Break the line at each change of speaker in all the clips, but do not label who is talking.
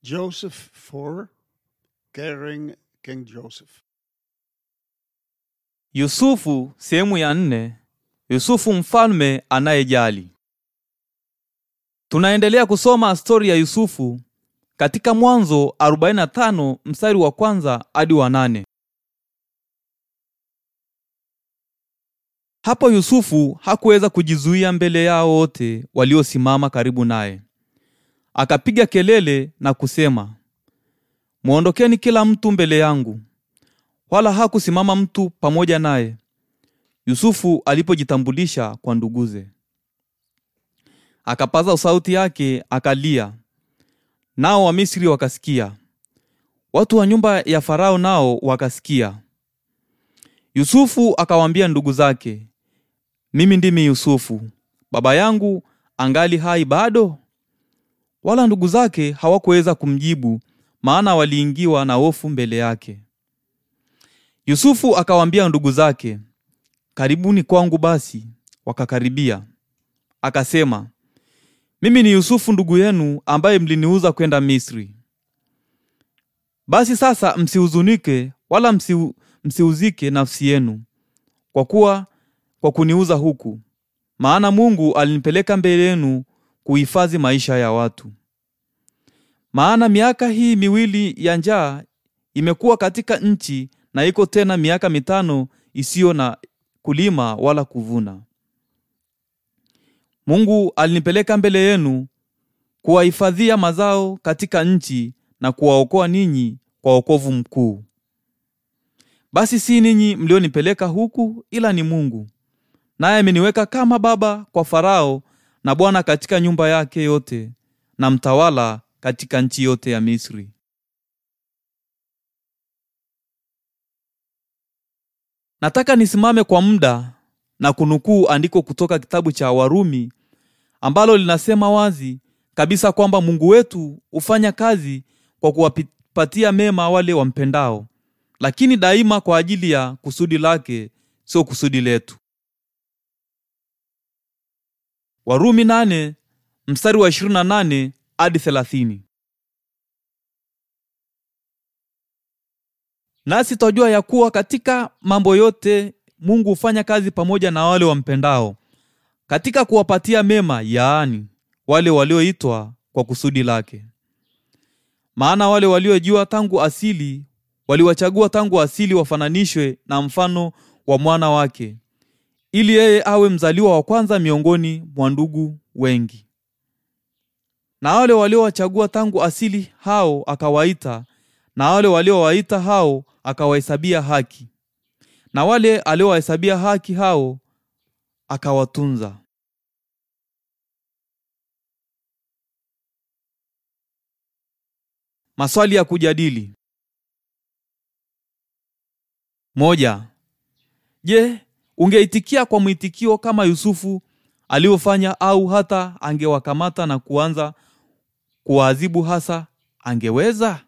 Joseph 4 Carrying King Joseph.
Yusufu sehemu ya nne. Yusufu mfalme anayejali. Tunaendelea kusoma stori ya Yusufu katika Mwanzo 45 mstari wa kwanza hadi wa nane. Hapo Yusufu hakuweza kujizuia mbele yao wote waliosimama karibu naye. Akapiga kelele na kusema, Mwondokeni kila mtu mbele yangu. Wala hakusimama mtu pamoja naye. Yusufu alipojitambulisha kwa nduguze, akapaza sauti yake akalia, nao Wamisri wakasikia. Watu wa nyumba ya Farao nao wakasikia. Yusufu akawaambia ndugu zake, mimi ndimi Yusufu, baba yangu angali hai bado? Wala ndugu zake hawakuweza kumjibu, maana waliingiwa na hofu mbele yake. Yusufu akawaambia ndugu zake, karibuni kwangu basi. Wakakaribia. Akasema, mimi ni Yusufu ndugu yenu, ambaye mliniuza kwenda Misri. Basi sasa msihuzunike wala msiu, msiuzike nafsi yenu kwa kuwa kwa kuniuza huku, maana Mungu alinipeleka mbele yenu kuhifadhi maisha ya watu. Maana miaka hii miwili ya njaa imekuwa katika nchi, na iko tena miaka mitano isiyo na kulima wala kuvuna. Mungu alinipeleka mbele yenu kuwahifadhia mazao katika nchi na kuwaokoa ninyi kwa wokovu mkuu. Basi si ninyi mlionipeleka huku, ila ni Mungu, naye ameniweka kama baba kwa Farao na bwana katika nyumba yake yote na mtawala katika nchi yote ya Misri. Nataka nisimame kwa muda na kunukuu andiko kutoka kitabu cha Warumi ambalo linasema wazi kabisa kwamba Mungu wetu hufanya kazi kwa kuwapatia mema wale wampendao, lakini daima kwa ajili ya kusudi lake, sio kusudi letu. Warumi nane mstari wa 28 hadi 30. Nasi twajua ya kuwa katika mambo yote Mungu hufanya kazi pamoja na wale wampendao, katika kuwapatia mema, yaani wale walioitwa kwa kusudi lake. Maana wale waliojua tangu asili waliwachagua tangu asili wafananishwe na mfano wa mwana wake, ili yeye awe mzaliwa wa kwanza miongoni mwa ndugu wengi. Na wale waliowachagua tangu asili hao akawaita, na wale waliowaita hao akawahesabia haki, na wale aliowahesabia haki hao akawatunza. Maswali ya kujadili. Moja. Je, ungeitikia kwa mwitikio kama Yusufu alivyofanya au hata angewakamata na kuanza kuwaadhibu hasa angeweza?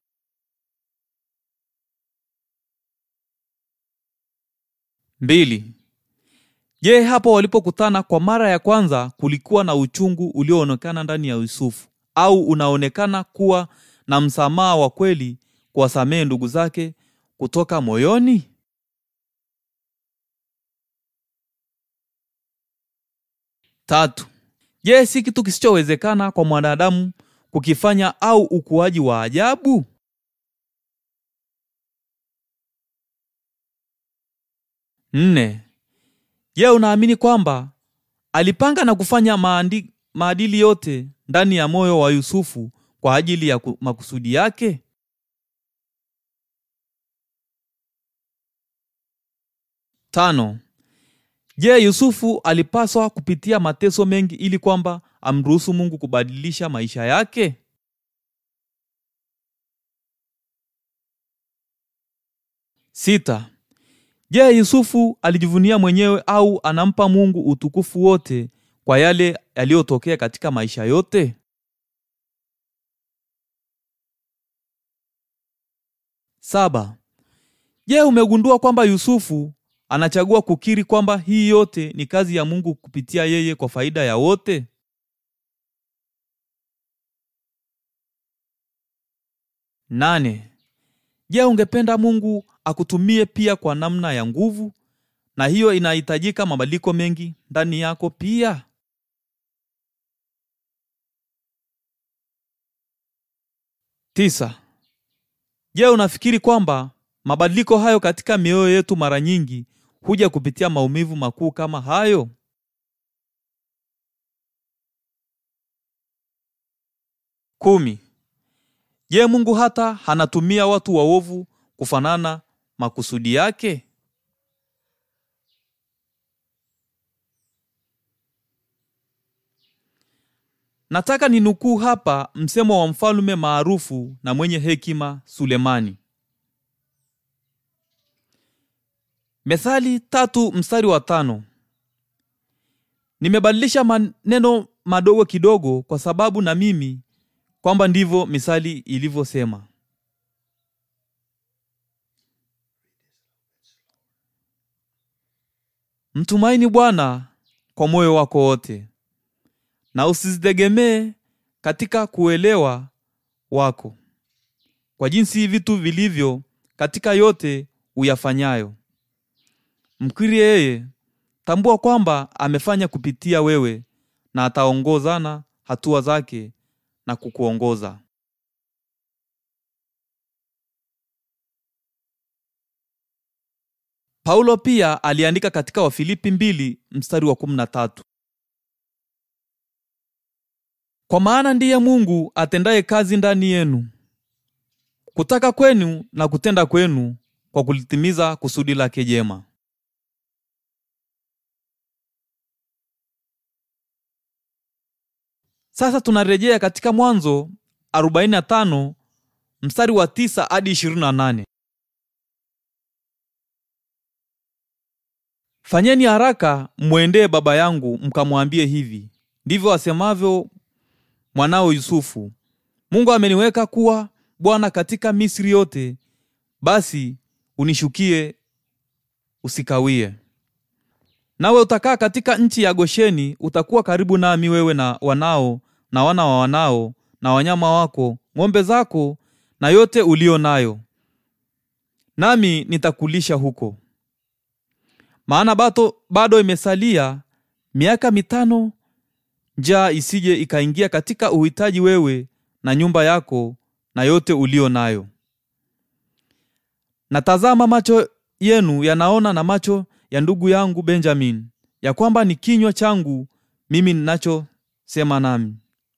Mbili. Je, hapo walipokutana kwa mara ya kwanza kulikuwa na uchungu ulioonekana ndani ya Yusufu au unaonekana kuwa na msamaha wa kweli kuwasamehe ndugu zake kutoka moyoni? Tatu. Je, si kitu kisichowezekana kwa mwanadamu kukifanya au ukuaji wa ajabu? Nne. Je, unaamini kwamba alipanga na kufanya maandi, maadili yote ndani ya moyo wa Yusufu kwa ajili ya makusudi yake? Tano. Je, Yusufu alipaswa kupitia mateso mengi ili kwamba amruhusu Mungu kubadilisha maisha yake? Sita. Je, Yusufu alijivunia mwenyewe au anampa Mungu utukufu wote kwa yale yaliyotokea katika maisha yote? Saba. Je, umegundua kwamba Yusufu anachagua kukiri kwamba hii yote ni kazi ya Mungu kupitia yeye kwa faida ya wote? Nane. Je, ungependa Mungu akutumie pia kwa namna ya nguvu, na hiyo inahitajika mabadiliko mengi ndani yako pia? Tisa. Je, unafikiri kwamba mabadiliko hayo katika mioyo yetu mara nyingi huja kupitia maumivu makuu kama hayo? Kumi. Je, Mungu hata hanatumia watu waovu kufanana makusudi yake? Nataka ninukuu hapa msemo wa mfalme maarufu na mwenye hekima Sulemani. Methali tatu mstari wa tano. Nimebadilisha maneno madogo kidogo kwa sababu na mimi kwamba ndivyo misali ilivyosema. Mtumaini Bwana kwa moyo wako wote na usizitegemee katika kuelewa wako, kwa jinsi vitu vilivyo katika yote uyafanyayo. Mkiri yeye, tambua kwamba amefanya kupitia wewe na ataongozana hatua zake na kukuongoza. Paulo pia aliandika katika Wafilipi mbili mstari wa kumi na tatu kwa maana ndiye Mungu atendaye kazi ndani yenu kutaka kwenu na kutenda kwenu kwa kulitimiza kusudi lake jema. Sasa tunarejea katika Mwanzo 45 mstari wa 9 hadi 28. Fanyeni haraka mwendee baba yangu mkamwambie hivi, ndivyo asemavyo mwanao Yusufu, Mungu ameniweka kuwa bwana katika Misri yote, basi unishukie, usikawie. Nawe utakaa katika nchi ya Gosheni, utakuwa karibu nami, wewe na wanao na wana wa wanao na wanyama wako, ng'ombe zako na yote ulio nayo, nami nitakulisha huko. Maana bado, bado imesalia miaka mitano njaa isije ikaingia katika uhitaji wewe na nyumba yako na yote ulio nayo. Na tazama, macho yenu yanaona na macho ya ndugu yangu Benjamin, ya kwamba ni kinywa changu mimi ninachosema nami.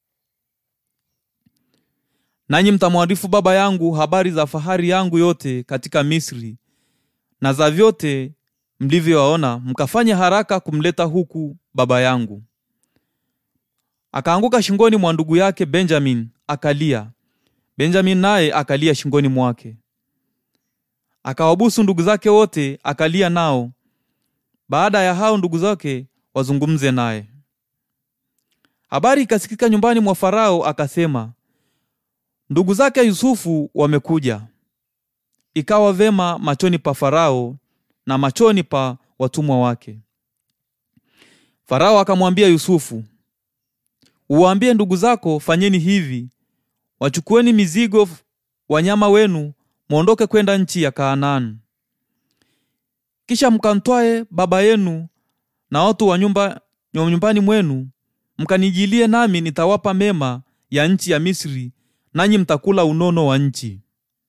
Nanyi mtamwarifu baba yangu habari za fahari yangu yote katika Misri na za vyote mlivyowaona, mkafanya haraka kumleta huku baba yangu. Akaanguka shingoni mwa ndugu yake Benjamin akalia. Benjamin naye akalia shingoni mwake. Akawabusu ndugu zake wote akalia nao. Baada ya hao ndugu zake wazungumze naye. Habari ikasikika nyumbani mwa Farao, akasema, ndugu zake Yusufu wamekuja. Ikawa vema machoni pa Farao na machoni pa watumwa wake. Farao akamwambia Yusufu, uwaambie ndugu zako, fanyeni hivi, wachukueni mizigo, wanyama wenu, mwondoke kwenda nchi ya Kanaani. Kisha mkantwae baba yenu na watu wa nyumba nyumbani mwenu, mkanijilie, nami nitawapa mema ya nchi ya Misri, nanyi mtakula unono wa nchi.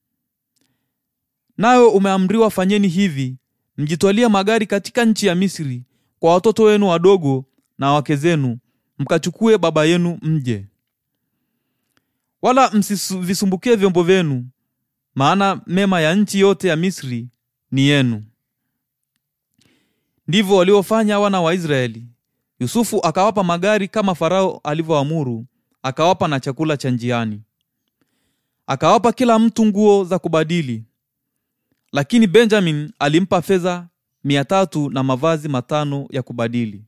Nawe umeamriwa fanyeni hivi, mjitwalie magari katika nchi ya Misri kwa watoto wenu wadogo na wake zenu, mkachukue baba yenu mje. Wala msivisumbukie vyombo vyenu, maana mema ya nchi yote ya Misri ni yenu. Ndivyo waliofanya wana wa Israeli. Yusufu akawapa magari kama Farao alivyoamuru, akawapa na chakula cha njiani, akawapa kila mtu nguo za kubadili. Lakini Benjamin alimpa fedha mia tatu na mavazi matano ya kubadili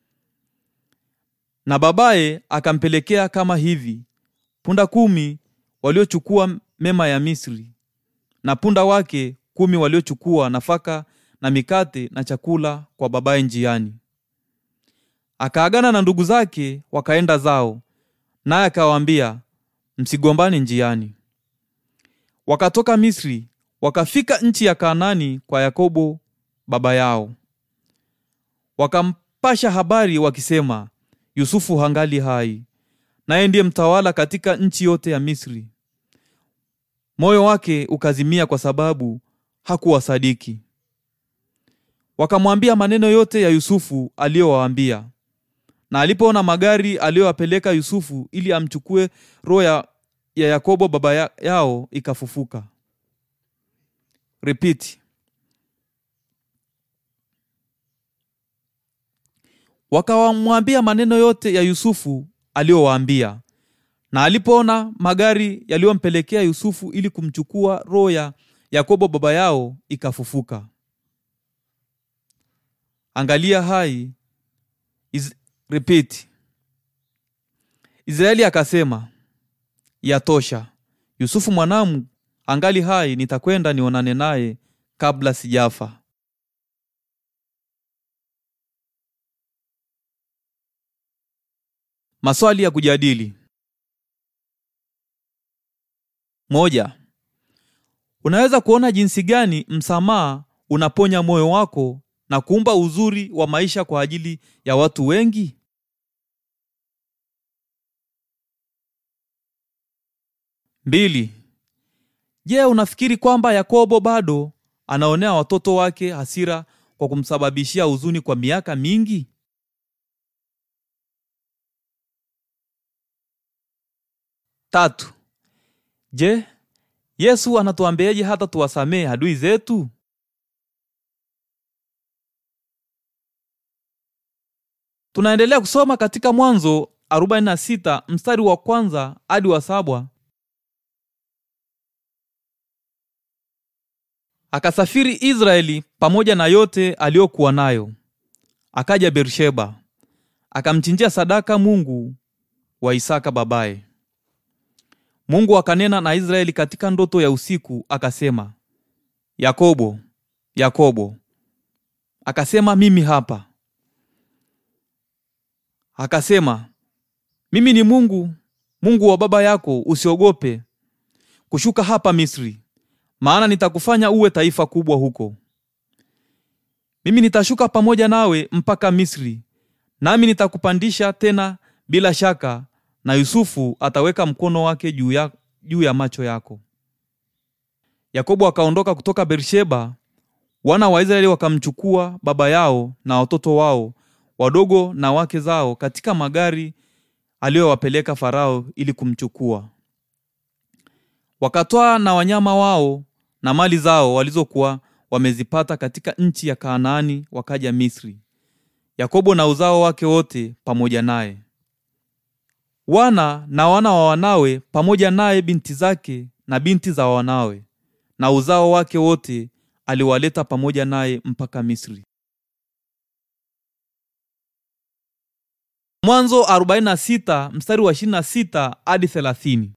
na babaye akampelekea kama hivi punda kumi waliochukua mema ya Misri, na punda wake kumi waliochukua nafaka na mikate na chakula kwa babaye njiani. Akaagana na ndugu zake, wakaenda zao, naye akawaambia, msigombane njiani. wakatoka Misri wakafika nchi ya Kanaani kwa Yakobo baba yao. Wakampasha habari wakisema, Yusufu hangali hai, naye ndiye mtawala katika nchi yote ya Misri. Moyo wake ukazimia kwa sababu hakuwasadiki. Wakamwambia maneno yote ya Yusufu aliyowaambia. Na alipoona magari aliyowapeleka Yusufu ili amchukue roho ya, ya Yakobo baba ya, yao ikafufuka. Repeat. Wakawamwambia maneno yote ya Yusufu aliyowaambia. Na alipoona magari yaliyompelekea Yusufu ili kumchukua roho ya Yakobo baba yao ikafufuka. Angalia hai is, repeat. Israeli akasema, yatosha. Yusufu mwanamu angali hai, nitakwenda nionane naye kabla sijafa. Maswali ya kujadili. Moja. Unaweza kuona jinsi gani msamaha unaponya moyo wako na kuumba uzuri wa maisha kwa ajili ya watu wengi? Mbili. Je, unafikiri kwamba Yakobo bado anaonea watoto wake hasira kwa kumsababishia huzuni kwa miaka mingi? Tatu. Je, Yesu anatuambiaje hata tuwasamehe adui zetu? Tunaendelea kusoma katika Mwanzo 46 mstari wa kwanza hadi wa saba. Akasafiri Israeli pamoja na yote aliyokuwa nayo, akaja Beersheba, akamchinjia sadaka Mungu wa Isaka babaye. Mungu akanena na Israeli katika ndoto ya usiku, akasema, Yakobo, Yakobo. Akasema, mimi hapa. Akasema, mimi ni Mungu, Mungu wa baba yako, usiogope kushuka hapa Misri, maana nitakufanya uwe taifa kubwa huko. Mimi nitashuka pamoja nawe mpaka Misri, nami nitakupandisha tena bila shaka, na Yusufu ataweka mkono wake juu ya, juu ya macho yako. Yakobo akaondoka kutoka Beersheba, wana wa Israeli wakamchukua baba yao na watoto wao wadogo na wake zao katika magari aliyowapeleka Farao ili kumchukua. Wakatwaa na wanyama wao na mali zao walizokuwa wamezipata katika nchi ya Kanaani, wakaja Misri, Yakobo na uzao wake wote pamoja naye, wana na wana wa wanawe pamoja naye, binti zake na binti za wanawe, na uzao wake wote aliwaleta pamoja naye mpaka Misri. Mwanzo 46 mstari wa 26 hadi 30.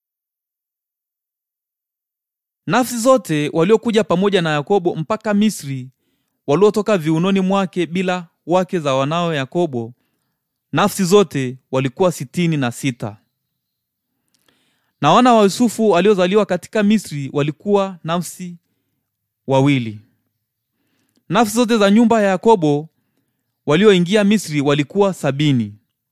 Nafsi zote waliokuja pamoja na Yakobo mpaka Misri, waliotoka viunoni mwake bila wake za wanao Yakobo, nafsi zote walikuwa sitini na sita. Na wana wa Yusufu waliozaliwa katika Misri walikuwa nafsi wawili. Nafsi zote za nyumba ya Yakobo walioingia Misri walikuwa sabini.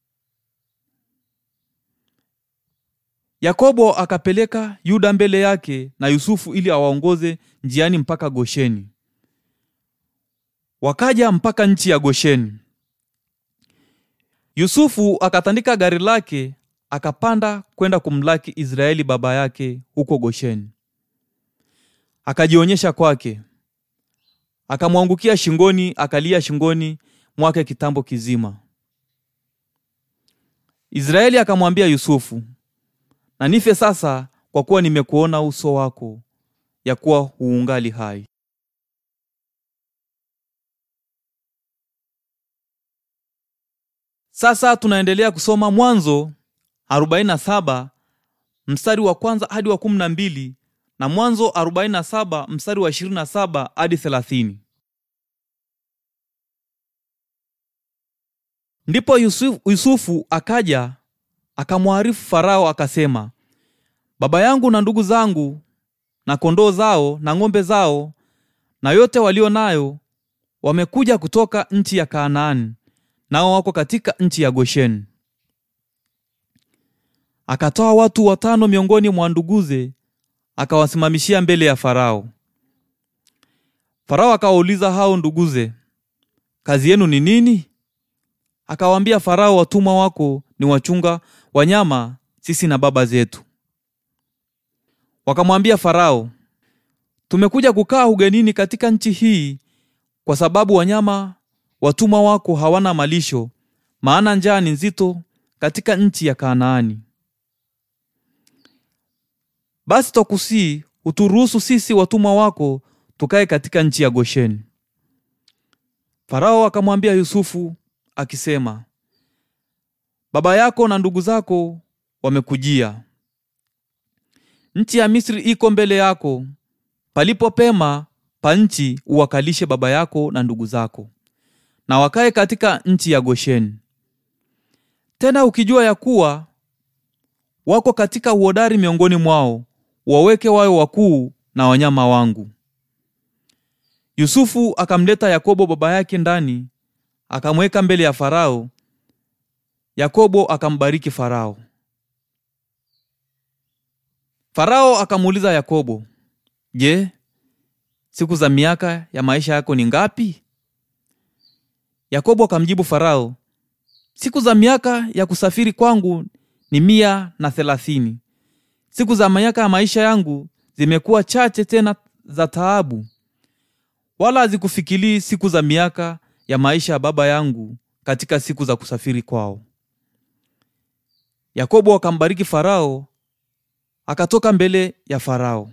Yakobo akapeleka Yuda mbele yake na Yusufu ili awaongoze njiani mpaka Gosheni. Wakaja mpaka nchi ya Gosheni. Yusufu akatandika gari lake akapanda kwenda kumlaki Israeli baba yake huko Gosheni. Akajionyesha kwake, akamwangukia shingoni, akalia shingoni mwake kitambo kizima. Israeli akamwambia Yusufu, na nife sasa, kwa kuwa nimekuona uso wako, ya kuwa huungali hai. Sasa tunaendelea kusoma Mwanzo 47 mstari wa kwanza hadi wa 12 na Mwanzo 47 mstari wa 27 hadi 30. Ndipo Yusufu, Yusufu akaja akamwarifu Farao akasema, baba yangu na ndugu zangu na kondoo zao na ng'ombe zao na yote walio nayo wamekuja kutoka nchi ya Kanaani, nao wako katika nchi ya Gosheni. Akatoa watu watano miongoni mwa nduguze, akawasimamishia mbele ya Farao. Farao akawauliza hao nduguze, kazi yenu ni nini? Akawaambia Farao, watumwa wako ni wachunga wanyama, sisi na baba zetu. Wakamwambia Farao, tumekuja kukaa ugenini katika nchi hii kwa sababu wanyama watumwa wako hawana malisho, maana njaa ni nzito katika nchi ya Kanaani. Basi twakusii uturuhusu sisi watumwa wako tukae katika nchi ya Gosheni. Farao akamwambia Yusufu akisema, baba yako na ndugu zako wamekujia. Nchi ya Misri iko mbele yako, palipo pema pa nchi uwakalishe baba yako na ndugu zako, na wakae katika nchi ya Gosheni. Tena ukijua ya kuwa wako katika uhodari miongoni mwao, waweke wawe wakuu na wanyama wangu. Yusufu akamleta Yakobo baba yake ndani, akamweka mbele ya Farao. Yakobo akambariki Farao. Farao akamuuliza Yakobo, Je, siku za miaka ya maisha yako ni ngapi? Yakobo akamjibu Farao, siku za miaka ya kusafiri kwangu ni mia na thelathini. Siku za miaka ya maisha yangu zimekuwa chache tena za taabu, wala hazikufikilii siku za miaka ya maisha ya baba yangu katika siku za kusafiri kwao. Yakobo akambariki Farao, akatoka mbele ya Farao.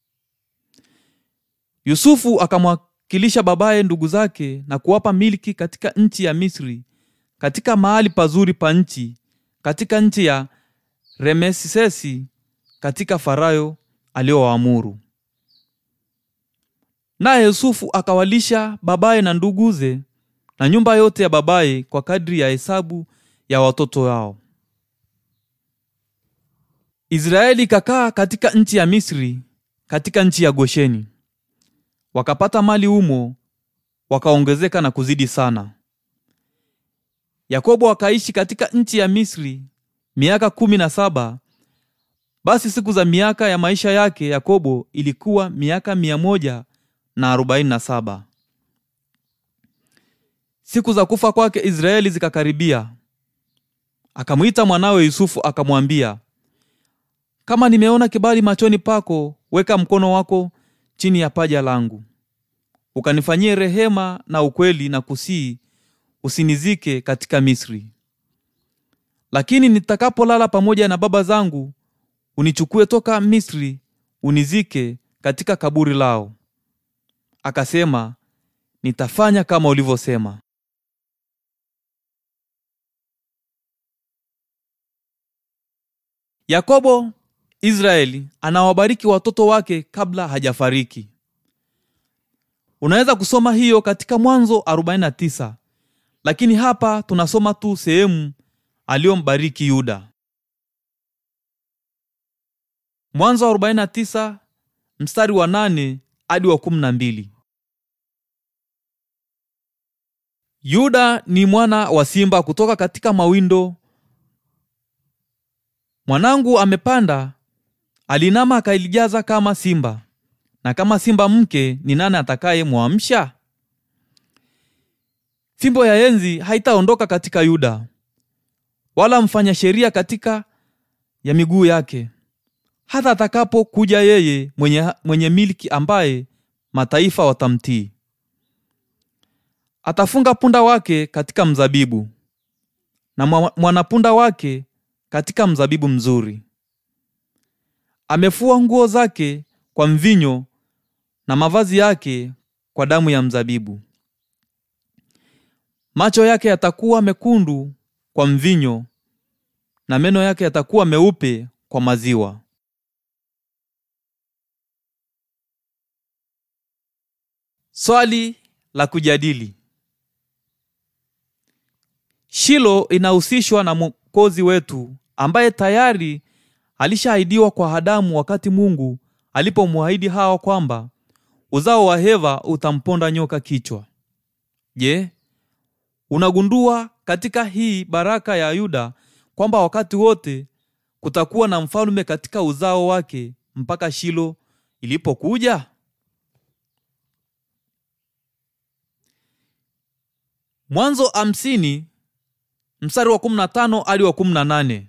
Yusufu akamwakilisha babaye ndugu zake na kuwapa milki katika nchi ya Misri, katika mahali pazuri pa nchi, katika nchi ya Remesesi, katika Farao aliowaamuru. Naye Yusufu akawalisha babaye na nduguze na nyumba yote ya babaye kwa kadri ya hesabu ya watoto wao. Israeli ikakaa katika nchi ya Misri, katika nchi ya Gosheni. Wakapata mali humo, wakaongezeka na kuzidi sana. Yakobo akaishi katika nchi ya Misri miaka kumi na saba. Basi siku za miaka ya maisha yake Yakobo ilikuwa miaka mia moja na arobaini na saba. Siku za kufa kwake Israeli zikakaribia. Akamwita mwanawe Yusufu akamwambia, kama nimeona kibali machoni pako, weka mkono wako chini ya paja langu, ukanifanyie rehema na ukweli, na kusii usinizike katika Misri. Lakini nitakapolala pamoja na baba zangu, unichukue toka Misri, unizike katika kaburi lao. Akasema, nitafanya kama ulivyosema. Yakobo Israeli anawabariki watoto wake kabla hajafariki. Unaweza kusoma hiyo katika Mwanzo 49, lakini hapa tunasoma tu sehemu aliyombariki Yuda. Mwanzo 49 mstari wa 8 hadi wa 12. Yuda ni mwana wa simba kutoka katika mawindo. Mwanangu amepanda, alinama akailijaza kama simba, na kama simba mke ni nani atakaye mwamsha? Fimbo ya enzi haitaondoka katika Yuda, wala mfanya sheria katika ya miguu yake, hata atakapokuja yeye mwenye, mwenye milki ambaye mataifa watamtii. Atafunga punda wake katika mzabibu na mwanapunda wake katika mzabibu mzuri. Amefua nguo zake kwa mvinyo na mavazi yake kwa damu ya mzabibu. Macho yake yatakuwa mekundu kwa mvinyo na meno yake yatakuwa meupe kwa maziwa. Swali la kujadili. Shilo inahusishwa na Mwokozi wetu ambaye tayari alishaahidiwa kwa Adamu wakati Mungu alipomwahidi Hawa kwamba uzao wa Heva utamponda nyoka kichwa. Je, unagundua katika hii baraka ya Yuda kwamba wakati wote kutakuwa na mfalme katika uzao wake mpaka Shilo ilipokuja? Mwanzo hamsini mstari wa 15 hadi wa 18.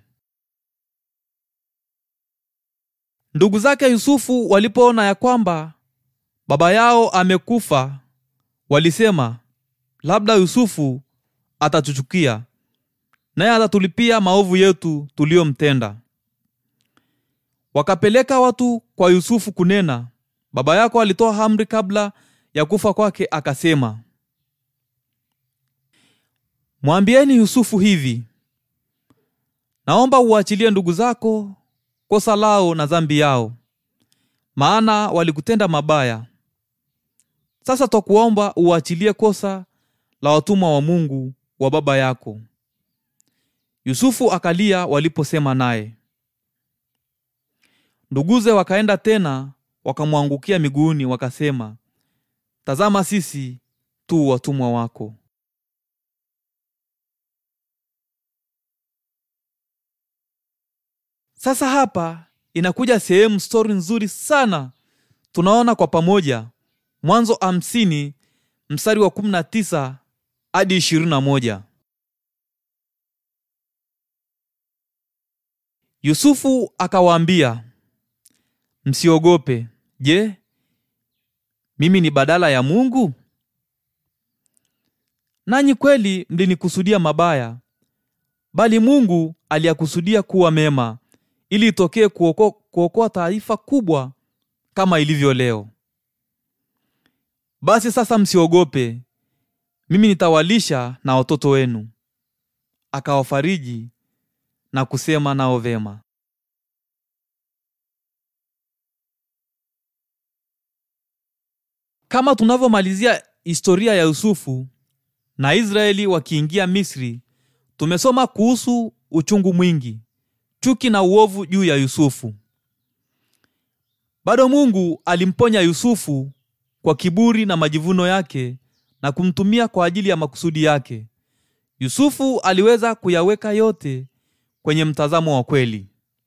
Ndugu zake Yusufu walipoona ya kwamba baba yao amekufa, walisema, labda Yusufu atatuchukia naye atatulipia maovu yetu tuliyomtenda. Wakapeleka watu kwa Yusufu kunena, baba yako alitoa amri kabla ya kufa kwake, akasema, mwambieni Yusufu hivi, naomba uachilie ndugu zako kosa lao na dhambi yao, maana walikutenda mabaya. Sasa twakuomba uachilie kosa la watumwa wa Mungu wa baba yako. Yusufu akalia waliposema naye. Nduguze wakaenda tena wakamwangukia miguuni, wakasema, tazama, sisi tu watumwa wako. Sasa hapa inakuja sehemu stori nzuri sana. Tunaona kwa pamoja Mwanzo hamsini mstari wa kumi na tisa hadi ishirini na moja. Yusufu akawaambia, msiogope. Je, mimi ni badala ya Mungu? Nanyi kweli mlinikusudia mabaya, bali Mungu aliyakusudia kuwa mema, ili itokee kuokoa kuokoa taifa kubwa kama ilivyo leo. Basi sasa msiogope, mimi nitawalisha na watoto wenu. Akawafariji na kusema nao vema. Kama tunavyomalizia historia ya Yusufu na Israeli wakiingia Misri, tumesoma kuhusu uchungu mwingi, chuki na uovu juu ya Yusufu. Bado Mungu alimponya Yusufu kwa kiburi na majivuno yake na kumtumia kwa ajili ya makusudi yake. Yusufu aliweza kuyaweka yote kwenye mtazamo wa kweli.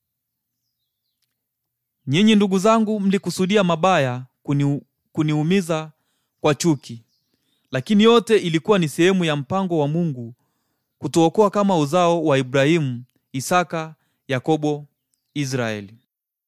Nyinyi ndugu zangu, mlikusudia mabaya kuni, kuniumiza kwa chuki, lakini yote ilikuwa ni sehemu ya mpango wa Mungu kutuokoa kama uzao wa Ibrahimu, Isaka, Yakobo, Israeli.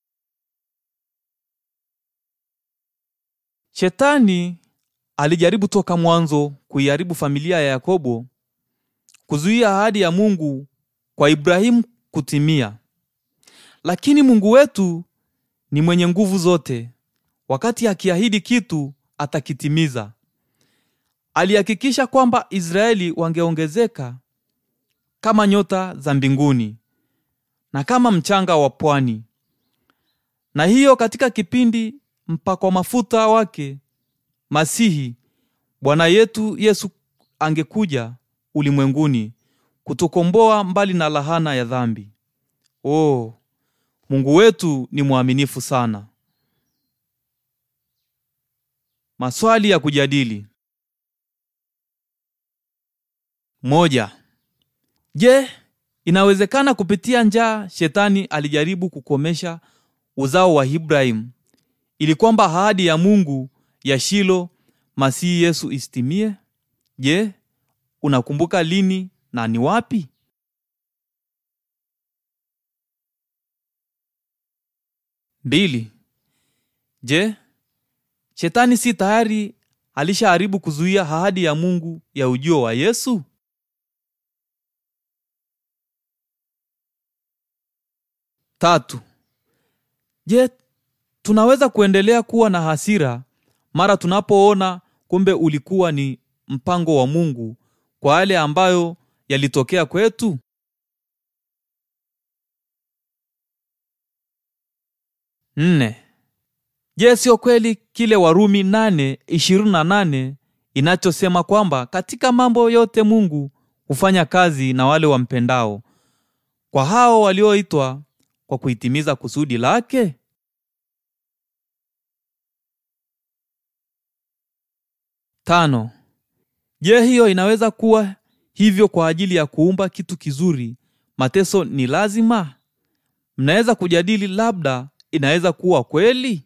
Shetani alijaribu toka mwanzo kuiharibu familia ya Yakobo, kuzuia ahadi ya Mungu kwa Ibrahimu kutimia. Lakini Mungu wetu ni mwenye nguvu zote. Wakati akiahidi kitu atakitimiza. Alihakikisha kwamba Israeli wangeongezeka kama nyota za mbinguni na kama mchanga wa pwani. Na hiyo katika kipindi mpakwa mafuta wake Masihi Bwana yetu Yesu angekuja ulimwenguni kutukomboa mbali na lahana ya dhambi. Oh, Mungu wetu ni mwaminifu sana. Maswali ya kujadili. Moja. Je, inawezekana kupitia njaa shetani alijaribu kukomesha uzao wa Ibrahimu ili kwamba ahadi ya Mungu ya Shilo Masihi Yesu isitimie? Je, unakumbuka lini na ni wapi? Mbili. Je, shetani si tayari alishaharibu kuzuia ahadi ya Mungu ya ujio wa Yesu? Tatu. Je, tunaweza kuendelea kuwa na hasira mara tunapoona kumbe ulikuwa ni mpango wa Mungu kwa yale ambayo yalitokea kwetu? Nne. Je, sio kweli kile Warumi nane ishirini na nane inachosema kwamba katika mambo yote Mungu hufanya kazi na wale wampendao, kwa hao walioitwa kwa kuitimiza kusudi lake? Tano. Je, hiyo inaweza kuwa hivyo kwa ajili ya kuumba kitu kizuri? Mateso ni lazima? Mnaweza kujadili, labda inaweza kuwa kweli.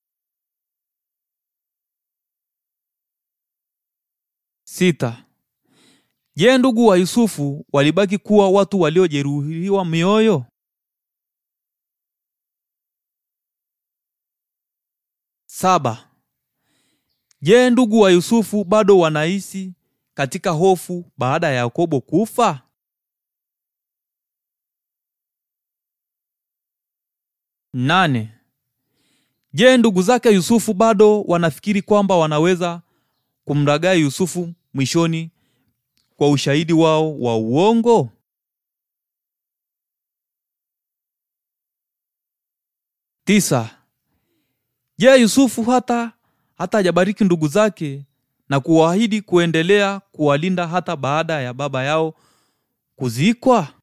Sita. Je, ndugu wa Yusufu walibaki kuwa watu waliojeruhiwa mioyo? Saba. Je, ndugu wa Yusufu bado wanaishi katika hofu baada ya Yakobo kufa? Nane. Je, ndugu zake Yusufu bado wanafikiri kwamba wanaweza kumragai Yusufu mwishoni kwa ushahidi wao wa uongo? Tisa. Je, Yusufu hata hata hajabariki ndugu zake na kuwaahidi kuendelea kuwalinda hata baada ya baba yao kuzikwa?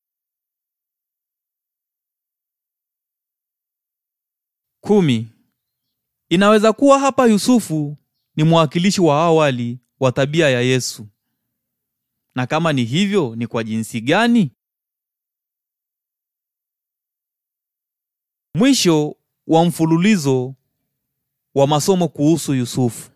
Kumi. Inaweza kuwa hapa Yusufu ni mwakilishi wa awali wa tabia ya Yesu. Na kama ni hivyo, ni kwa jinsi gani? Mwisho wa mfululizo wa masomo kuhusu Yusufu.